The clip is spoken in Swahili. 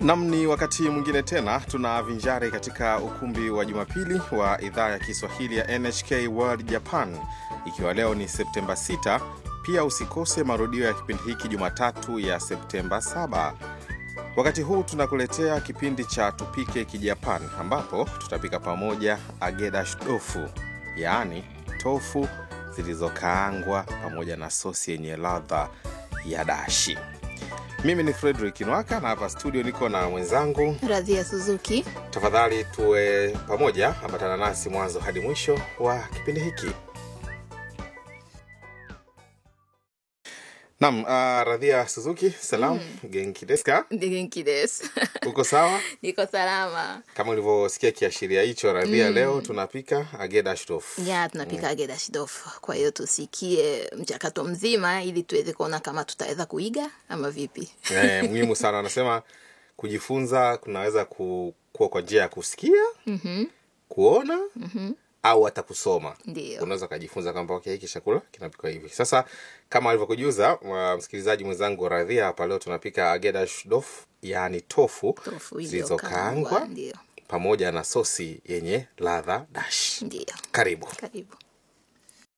Nam, ni wakati mwingine tena tunavinjari katika ukumbi wa Jumapili wa idhaa ya Kiswahili ya NHK World Japan, ikiwa leo ni Septemba 6. Pia usikose marudio ya kipindi hiki Jumatatu ya Septemba 7. Wakati huu tunakuletea kipindi cha Tupike Kijapan, ambapo tutapika pamoja agedash dofu, yaani tofu zilizokaangwa pamoja na sosi yenye ladha ya dashi. Mimi ni Frederick Nwaka na hapa studio niko na mwenzangu. Radhia Suzuki. Tafadhali tuwe pamoja, ambatana nasi mwanzo hadi mwisho wa kipindi hiki. Nam, uh, Radhia Suzuki, salam genki desu ka? Genki desu. Uko sawa? Niko salama. Kama ulivyosikia kiashiria hicho, Radhia, leo tunapika agedash tofu. Ya, tunapika agedashi dofu. Kwa hiyo tusikie mchakato mzima ili tuweze kuona kama tutaweza kuiga ama vipi. Eh, muhimu sana anasema kujifunza kunaweza ku- kuwa kwa njia ya kusikia kuona au hata kusoma Ndio. unaweza ukajifunza kwamba okay, hiki chakula kinapikwa hivi sasa kama alivyokujuza wa- msikilizaji mwenzangu radhia hapa leo tunapika agedash dof yaani tofu, Tofu zilizokaangwa iliyokaangwa. Ndio. pamoja na sosi yenye ladha dash Ndio. karibu Karibu.